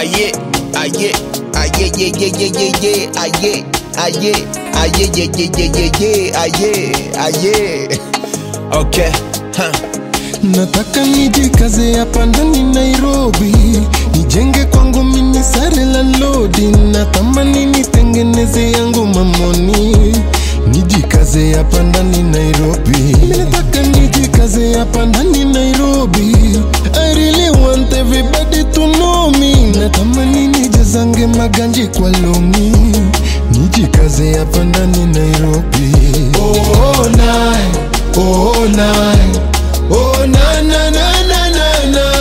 Aye, aye, aye, ye, ye, ye, ye, ye, aye, aye, aye, ye, ye, ye, ye, ye, aye, aye. Okay, huh. Nataka nijikaze hapa ndani Nairobi, nijenge kwangu mini sare la lodi, natamani nitengeneze yangu mamoni, nijikaze hapa ndani Nairobi. Mimi nataka nijikaze hapa ndani Nairobi, I really want everybody to know me, natamani nijazange maganji kwa longi, nijikaze hapa ndani Nairobi. Oh, nine, oh, nine. Oh na na na na na na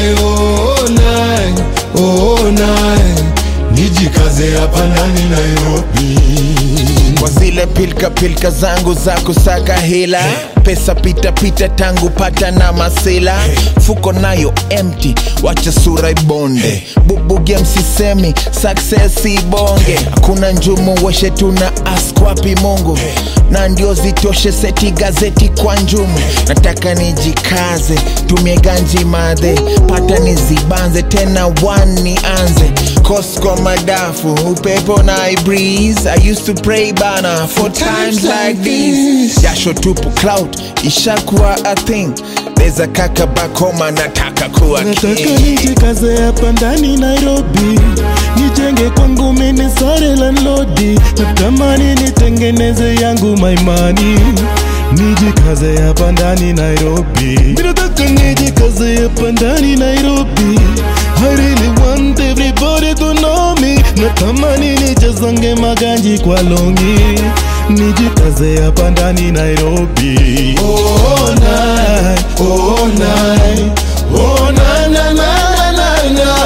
Oh nine Oh nine Nijikaze hapa ndani Nairobi kwa zile pilka pilka zangu za kusaka hela pesa pita pita tangu pata na masela fuko nayo empty wacha sura ibonde bubuge msisemi success ibonge hakuna njumu weshe tuna ask wapi mungu na ndio zitoshe seti gazeti kwa njumu nataka nijikaze tumie ganji madhe pata nizibanze tena one nianze Costco madafu upepo na I breeze I used to pray bana for times like these jasho tupu cloud ishakuwa a thing there's a kaka back home anataka kuwa Nataka king nijikaze hapa ndani Nairobi Nijenge kwangu mini sare la lodi Natamani nitengeneze yangu maimani Nijikaze hapa ndani Nairobi Mimi nataka nijikaze hapa ndani Nairobi I really want everybody to know me Natamani nijazange maganji kwa longi Nijikaze hapa ndani Nairobi Oh nine, oh nine Oh na na na na na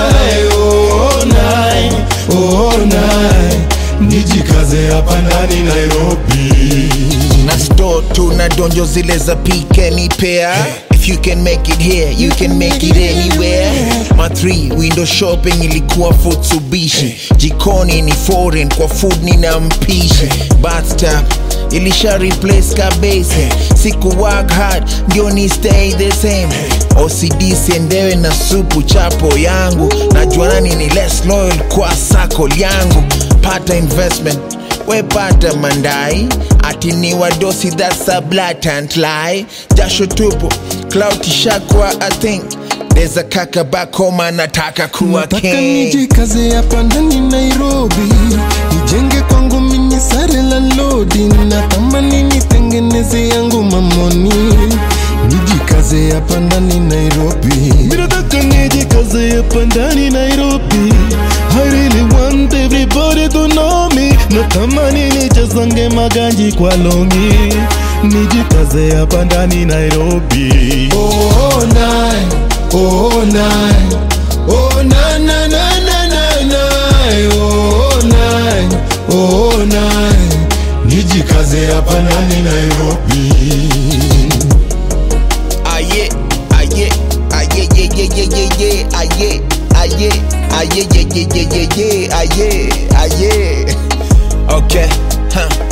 Oh nine, oh nine Nijikaze hapa ndani Nairobi na store tu na donjo zile za pike ni pea if you can make it here you can make it anywhere ma 3 window shopping ilikuwa futsubishi jikoni ni foreign kwa food nina mpishi bathtub ilisha replace kabese siku work hard ndio ni stay the same ocd siendewe na supu chapo yangu najua nani ni less loyal kwa sako yangu pata investment wepata mandai ati ni wadosi that's a blatant lie jasho tupu cloud ishakwa i think there's a kaka back home anataka kuwa Nataka king nijikaze hapa ndani Nairobi, nijenge kwangu mini sare la lodi, natamani nitengeneze yangu mamoni, nijikaze hapa ndani Nairobi. Mimi nataka nijikaze hapa ndani Nairobi, I really want everybody to know me, natamani nijazange maganji kwa longi, nijikaze hapa ndani Nairobi. Oh nine, oh nine. Oh na na na na na na Oh nine Oh nine Nijikaze hapa ndani Nairobi aye aye aye ye ye ye ye ye aye aye aye ye ye ye ye ye aye aye okay huh